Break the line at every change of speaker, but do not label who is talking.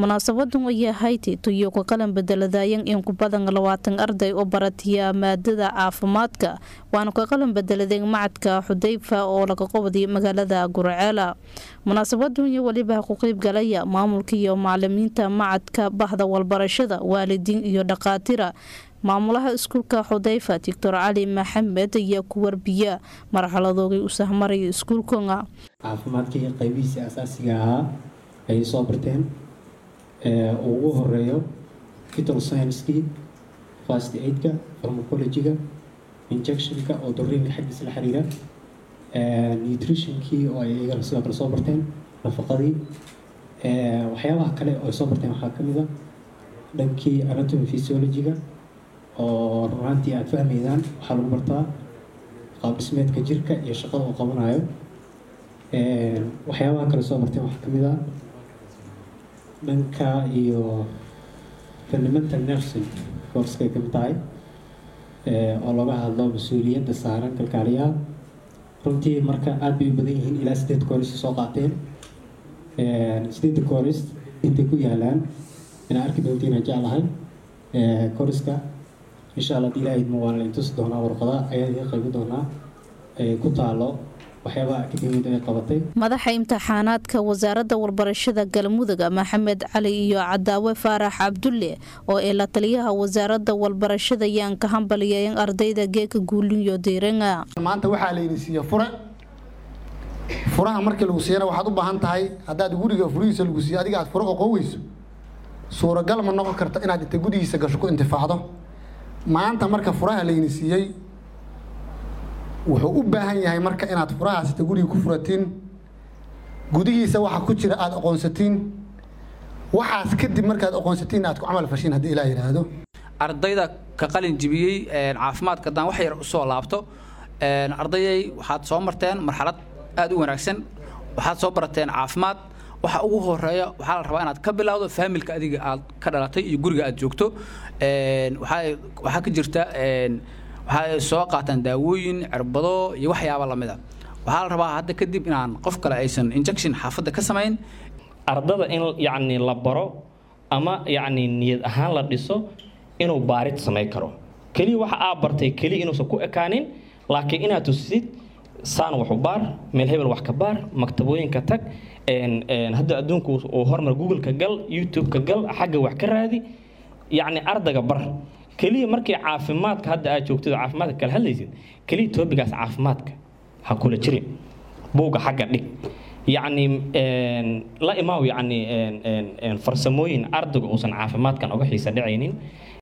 munaasabadan ayaa hayti tuyo ka qalan bedeladayan in ku badan labaatan arday oo baratiya maadada caafimaadka waana ka qalan bedeladeen macadka xudayfa oo laga qobday magaalada gurceela munaasabadan iyo weliba ku qeyb galaya maamulka iyo macalimiinta macadka bahda walbarashada waalidiin iyo dhaqaatira maamulaha iskuulka xudayfa doctor cali maxamed ayaa ku warbiya marxaladoogay u sahmaraya iskuulkana
caafimaadkii qaybihiisii asaasiga ahaa ayay soo barteen uu ugu horeeyo vital scienskii fast aidka pharmacologyga injectionka oo duriinka xaggiisa la xiriira nutritionkii oo ay iyagana sidoo kale soo barteen nafaqadii waxyaabaha kale oo ay soo barteen waxaa ka mid a dhankii anatomy physiologyga oo runaantii aada fahmaydaan waxaa lagu bartaa qaab dhismeedka jirka iyo shaqada uu qabanayo waxyaabaha kale soo barteen waxaa ka mid a dhanka iyo fundamental nursing courskay ka mid tahay oo laga hadlo mas-uuliyadda saaran kalkaaliyaha runtii marka aada bay u badan yihiin ilaa sideed kooris soo qaateen sideedda kooris intay ku yaalaan inaa arki doontiin aan jeclahay kooriska insha alla hadii ilaahay idmo waan la intusi doonaa warqada ayaa idiin qaybi doonaa ku taalo waxyaabaha akademiyada ay qabatay
madaxa imtixaanaadka wasaaradda warbarashada galmudug maxamed cali iyo cadaawe faarax cabdulle oo ee la taliyaha wasaaradda warbarashada ayaan ka hambaliyeen ardayda geeka guulinyo diiranga
maanta waxaa layni siiye fure furaha markii lagu siiyana waxaad u baahan tahay haddaad guriga furihiisa lagu siiyo adiga aad fure oqon weyso suuragal ma noqon karto inaad inta gudihiisa gasho ku intifaacdo maanta marka furaha layni siiyey wuxuu u baahan yahay marka inaad furahaas inta guriga ku furatiin gudihiisa waxa ku jira aada aqoonsatiin waxaas kadib markaad aqoonsatiin aad ku camal fashiin haddii ilaa yidhaahdo
ardayda ka qalin jibiyey caafimaadka haddaan wax yar usoo laabto ardayay waxaad soo marteen marxalad aada u wanaagsan waxaad soo barateen caafimaad waxa ugu horeeya waxaa la rabaa inaad ka bilowdo faamilka adiga aad ka dhalatay iyo guriga aad joogto waxaa ka jirta waxay soo qaataan daawooyin cirbado iyo waxyaaba lamida waxaa la rabaa hadda kadib inaan qof kale aysan injection xaafadda ka samayn
ardada in yacni la baro ama yacni niyad ahaan la dhiso inuu baarid samayn karo keliya waxa aa bartay keliya inuusan ku ekaanin laakiin inaad tusid saan waxu baar meel hebel wax ka baar maktabooyinka tag hadda adduunku uu hormar google-ka gal youtube-ka gal xagga wax ka raadi yacni ardayga bar keliya markii caafimaadka hadda aad joogtid oo caafimaadka kala hadlaysid keliya toobigaas caafimaadka ha kula jirin buugga xagga dhig yacni la imaaw yacni farsamooyin ardayga uusan caafimaadkan uga xiisa dhacaynin